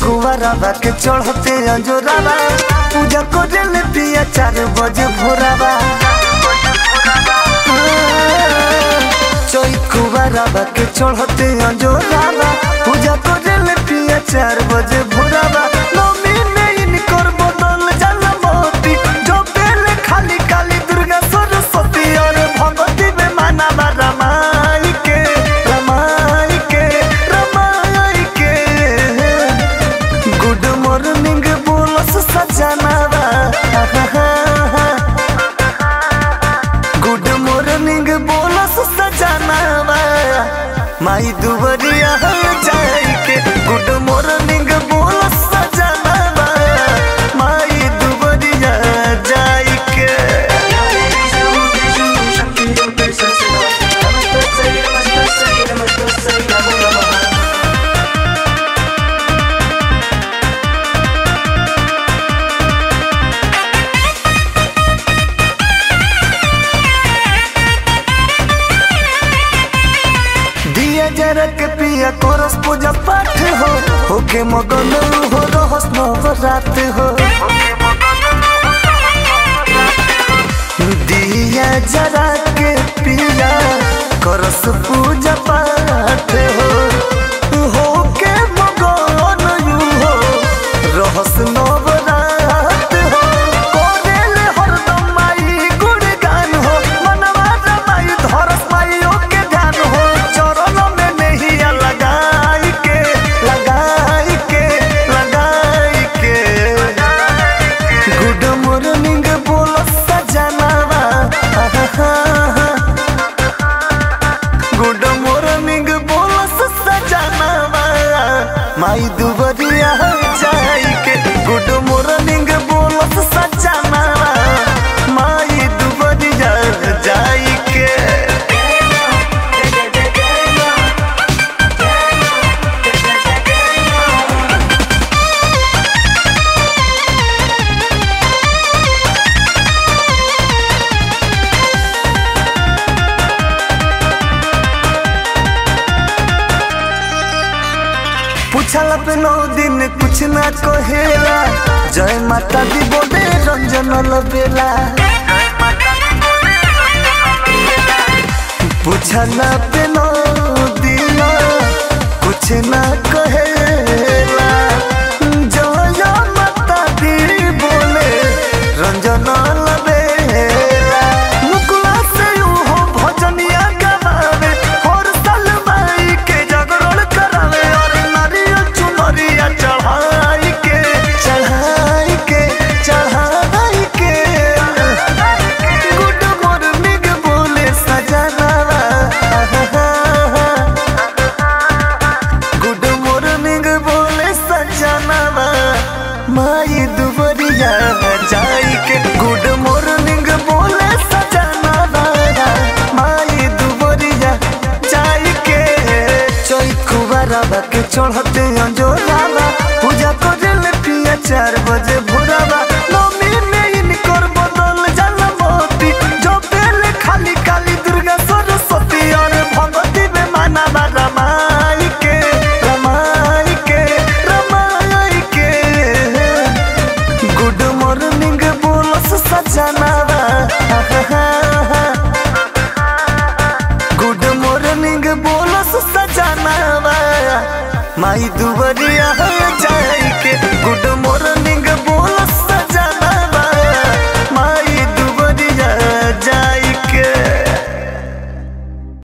कुवाराबा के चढ़ते अंजोराबा पूजा करे पिया चार बजे भोराबा चोई कुवाराबा के चढ़ते अंजोराबा पूजा करे पिया चार बजे भोराबा नौमी में इनकर बदल जाला मोती जो बेले खाली काली दुर्गा सरस्वती और भगवती में मानाबा रमाई के रमाई के रमाई के गुड मॉर्निंग बोलस सजनावा गुड मॉर्निंग बोलस सजनावा माई दुबरिया जाई के गुड मॉर्निंग बोलस सजनावा माई दुबरिया जाई के दिया जरा के पिया कोरस पूजा पाठ हो होके मगन हो रहस नवरात हो दिया जरा के पिया करस पूजा पाठ हो होके मगन यू हो रहस नवरात हो कोरेले हरदम माई गुणगान हो मनवा रमाई धरस माईओ के ध्यान हो चरण में नहिया लगाई के लगाई के लगाई के गुड मॉर्निंग बोलो सजनावा गुड मॉर्निंग बोलो सजनावा माई दुबरिया जाई के गुड मॉर्निंग बोलो सजनावा माई दुबरिया जाई के पूछला पे नौ दिन कुछ ना कहेला जय माता दी बोले रंजन लबेला पूछला पे नौ दिन कुछ ना कहेला जय माता दी बोले रंजन लबेला मुकुला से ऊ हो भजनिया गवावे हर साल माई के जागरण करावे और नारियल चुनरिया चढ़ाई के चढ़ाई के चढ़ाई के गुड मॉर्निंग बोले सजनावा गुड मॉर्निंग बोले सजनावा माई दुबरिया जाई के गुड मॉर्निंग बोले सजनावा माई दुबरिया जाई के चौकुबाराबा के चढ़ते अंजोराबा पूजा करे पिया चार बजे भोराबा नौमी में इनकर बदल जाला मोती जो बेले खाली काली दुर्गा सरस्वती और भगवती में मानाबा रमाई के रमाई के रमाई के गुड मॉर्निंग बोलस सजनावा गुड मॉर्निंग बोलस सजनावा माई दुबरिया जा